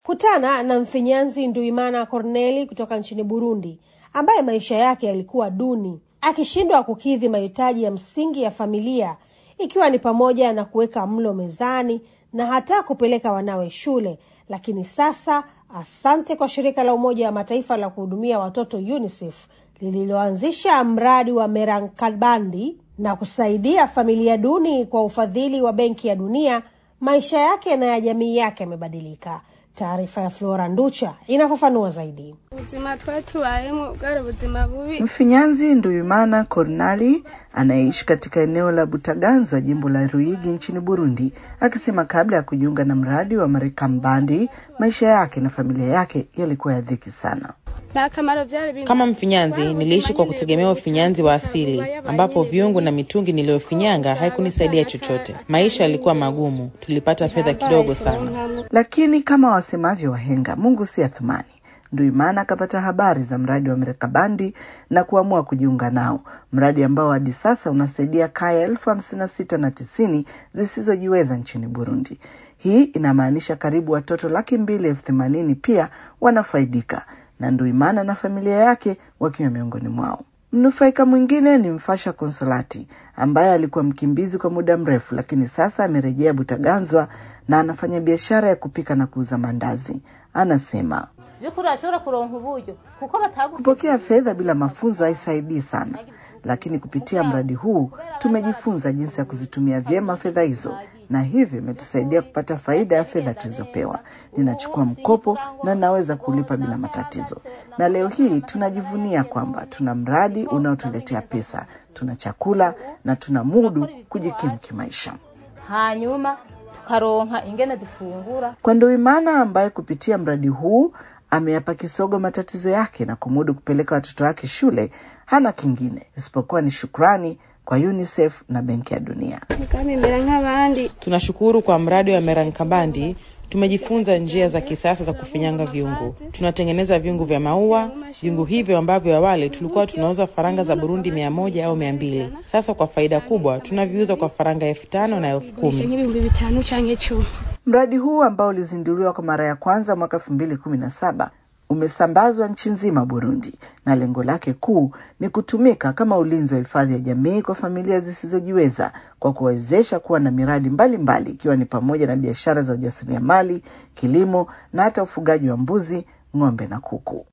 Kutana na mfinyanzi Nduimana Corneli kutoka nchini Burundi, ambaye maisha yake yalikuwa duni, akishindwa kukidhi mahitaji ya msingi ya familia, ikiwa ni pamoja na kuweka mlo mezani na hata kupeleka wanawe shule. Lakini sasa, asante kwa shirika la Umoja wa Mataifa la kuhudumia watoto UNICEF lililoanzisha mradi wa Merankabandi na kusaidia familia duni kwa ufadhili wa Benki ya Dunia, maisha yake na ya jamii yake yamebadilika. Taarifa ya Flora Nducha inafafanua zaidi. ubuzima twari tubayemo bwari ubuzima bubi Mfinyanzi Nduyimana Cornali anayeishi katika eneo la Butaganzwa, jimbo la Ruigi nchini Burundi, akisema kabla ya kujiunga na mradi wa Marekambandi maisha yake na familia yake yalikuwa ya dhiki sana. nta kamaro byari bimwe Kama mfinyanzi niliishi kwa kutegemea ufinyanzi wa asili, ambapo viungo na mitungi niliyofinyanga haikunisaidia chochote. Maisha yalikuwa magumu, tulipata fedha kidogo sana. Lakini kama wasemavyo wahenga, Mungu si athumani. Nduimana akapata habari za mradi wa Merekabandi na kuamua kujiunga nao, mradi ambao hadi sasa unasaidia kaya elfu hamsini na sita na tisini zisizojiweza nchini Burundi. Hii inamaanisha karibu watoto laki mbili elfu themanini pia wanafaidika na Nduimana na familia yake wakiwa miongoni mwao. Mnufaika mwingine ni Mfasha Konsolati ambaye alikuwa mkimbizi kwa muda mrefu, lakini sasa amerejea Butaganzwa na anafanya biashara ya kupika na kuuza mandazi. Anasema by'ukuri urashobora kuronka uburyo kuko batagu kupokea fedha bila mafunzo haisaidii sana, lakini kupitia mradi huu tumejifunza jinsi ya kuzitumia vyema fedha hizo, na hivyo imetusaidia kupata faida ya fedha tulizopewa. Ninachukua mkopo na naweza kulipa bila matatizo, na leo hii tunajivunia kwamba tuna mradi unaotuletea pesa, tuna chakula na tuna mudu kujikimu kimaisha. hanyuma tukaronka ingene dufungura Kwa Nduwimana ambaye kupitia mradi huu ameyapa kisogo matatizo yake na kumudu kupeleka watoto wake shule, hana kingine isipokuwa ni shukrani kwa UNICEF na Benki ya Dunia. tukamemera nk'abandi Tunashukuru kwa mradi wa Merankabandi. Tumejifunza njia za kisasa za kufinyanga viungo. Tunatengeneza viungo vya maua. Viungo hivyo ambavyo awali tulikuwa tunauza faranga za Burundi mia moja au mia mbili, sasa kwa faida kubwa tunaviuza kwa faranga elfu tano na elfu gurisha kumi. nk'ibihumbi bitanu canke cumi Mradi huu ambao ulizinduliwa kwa mara ya kwanza mwaka elfu mbili kumi na saba umesambazwa nchi nzima Burundi, na lengo lake kuu ni kutumika kama ulinzi wa hifadhi ya jamii kwa familia zisizojiweza kwa kuwawezesha kuwa na miradi mbalimbali ikiwa ni pamoja na biashara za ujasiriamali, kilimo na hata ufugaji wa mbuzi, ng'ombe na kuku.